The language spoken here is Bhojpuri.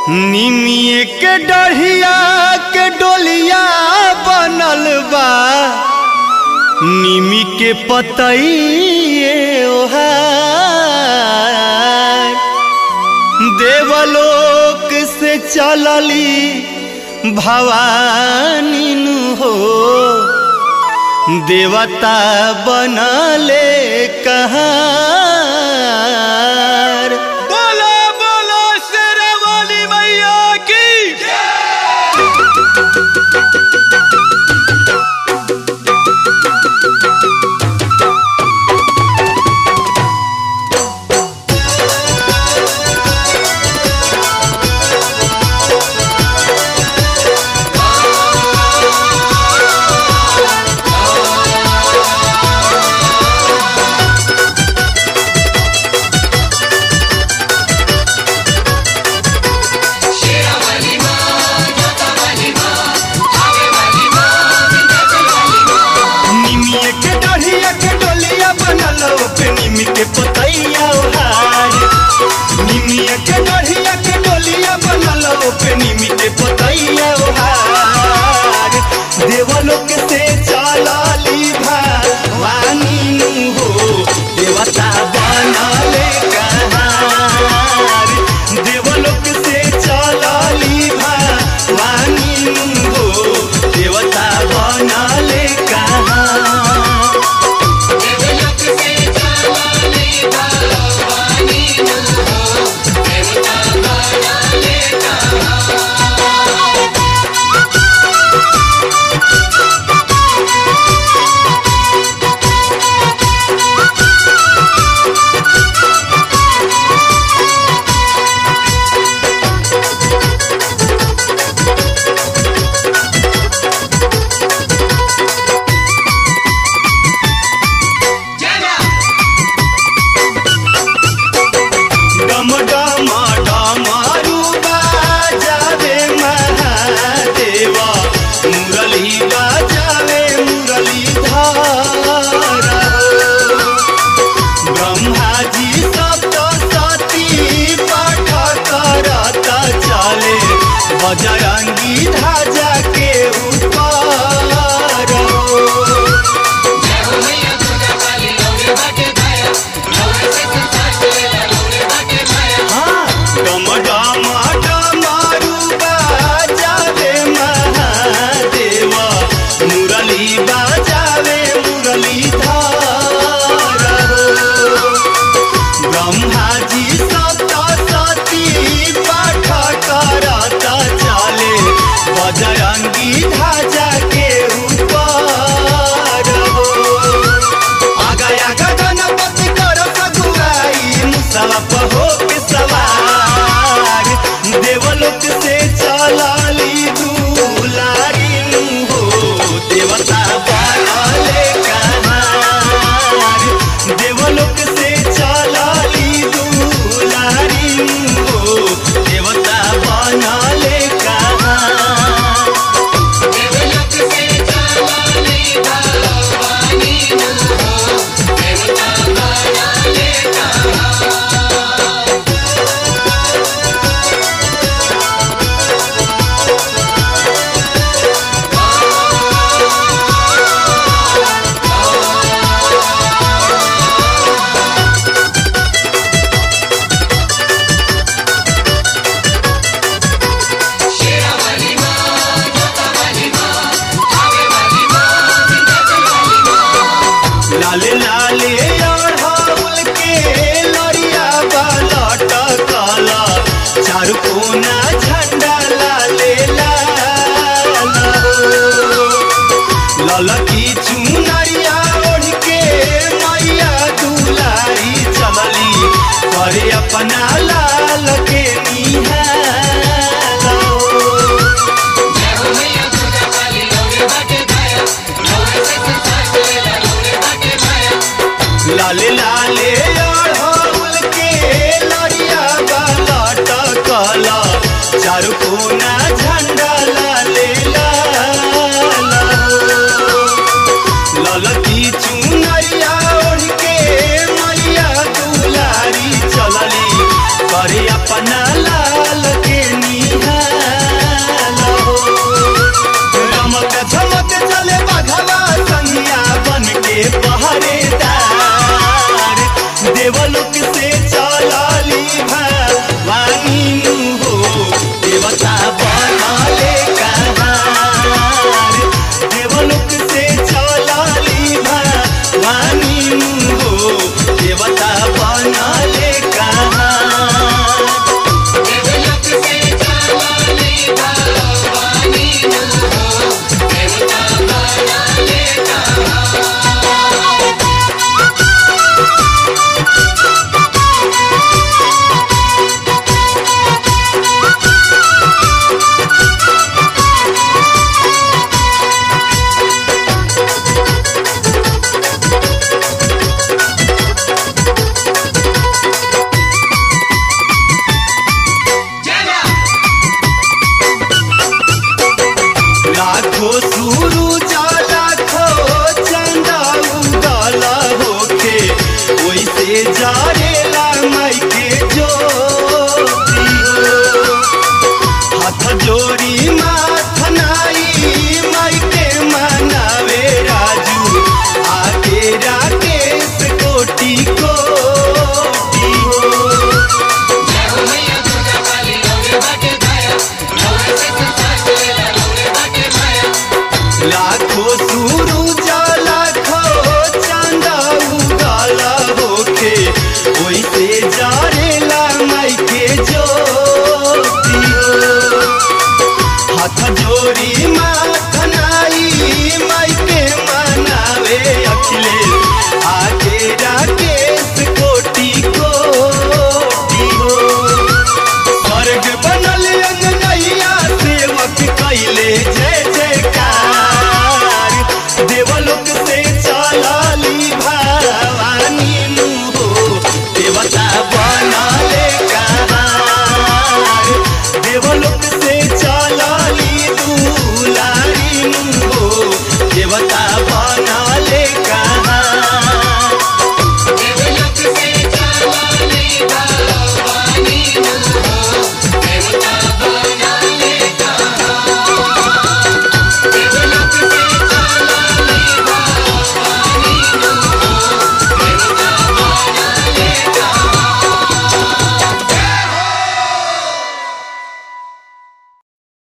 निमिए के डढ़िया के डोलिया बनल बा निमी के पतइए ओहार देवलोक से चलली भवानी नु हो देवता बनले कहार बोलो बोलो शेरावाली मैया की निमिए के डढ़िया के डोलिया बनल पे निमी के पतैया ओहार निमिए के डढ़िया के डोलिया बनल पे निमी के पतैया ओहार देवलोक से चलली भवानी नु हो देवता बनले कहार देवलोक से चलली भवानी नु हो देवता बनले कहार डम डम डमरू बाजावे महादेवा मुरली बाजावे मुरली धार ब्रह्मा जी सप्तशती पाठ करत चले बजरंगी ध्वजा के ऊपर डम डम डमरू बाजावे महादेवा मुरली बाजावे मुरली धार ब्रह्मा जी सप्तशती पाठ करत चले बजरंगी ध्वजा के ऊपर आगा आगा गणपति कर सगुआई मुसलप हो के सवार देवलोक से चलली दुलारी नु हो देवता बनले कहार देवलोक से चलली दुलारी नु हो देवता बनले कहार लाले लाले अढ़ौल के लरिया बालट काला चारू कोना झंडा लाले लाल ललकी चुनरिया ओढ़ के मैया दुलारी चलली करे अपना लाल के निहाल लाले लाले अढ़ौल के लरिया बालट काला चारू कोना झंडा लाले लाल ललकी चुनरिया ओढ़ के मैया दुलारी चलली करे अपना लाल के नी सुरु